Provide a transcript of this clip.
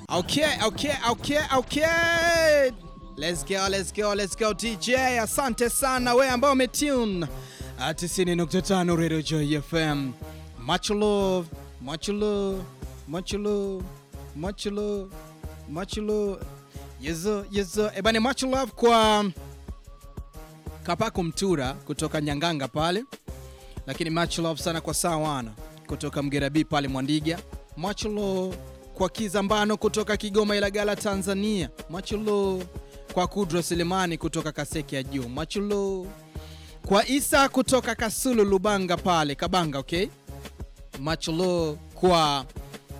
Okay, okay, okay, okay. Let's go, let's go, let's go DJ. Asante sana we ambao umetune 90.5 Radio Joy FM. Much love, much love, much love, much love, much love. Yezo, yezo. Ebani much love kwa Kapaku Mtura kutoka Nyanganga pale. Lakini much love sana kwa Sawana kutoka Mgerabi pale Mwandiga. Much love kwa Kizambano kutoka Kigoma Ilagala Tanzania. Much love kwa Kudro Selemani kutoka Kaseke ya Juu. Much love kwa Isa kutoka Kasulu Lubanga pale Kabanga, okay? Much love kwa